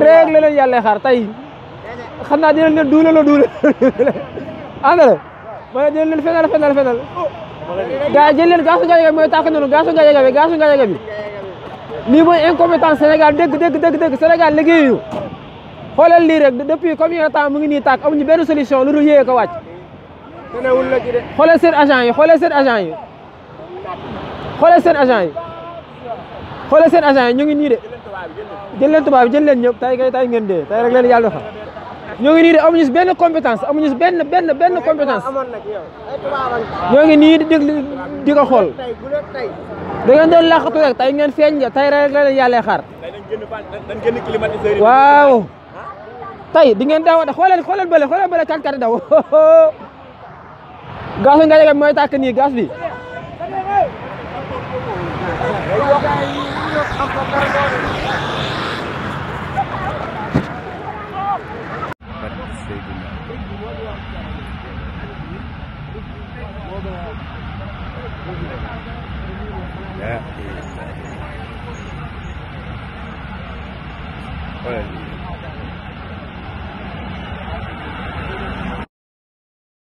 rek la leen yàlla xaar tey xam naa dinañ leen duule la duule àndale ma ne dinañ leen fenal fenal fenal gars yi jël leen gaasu Gadiaga bi mooy tàkk noonu gaasu Gadiaga bi gaasu Gadiaga bi lii mooy incompétence Sénégal dëgg dëgg dëgg dëgg Sénégal liggéeyu xoolal lii rek depuis combien de temps mu ngi nii tàkk amuñu benn solution lu dul yéeye ko wàcc xoolal seen agent yi xoolal seen agent yi xoolal seen agent yi xoolal seen agent yi ñu ngi nii de jël leen tubaab bi jël leen ñëpp tay kay tay ngeen dee tay rek leen yàlla defal ñoo ngi nii de amuñu si benn compétence amuñu si benn benn benn compétence ñoo ngi nii di déglu di ko xool da ngeen doon laqatu rek tay ngeen feeñ ja tay rek la leen yàlla xaar dañ génn climatiseur yi waaw tay di ngeen daw xoolal xoolal bële xoolal bële kat kat daw gaasu Gadiaga bi mooy tàkk nii gaas bi xoolal lii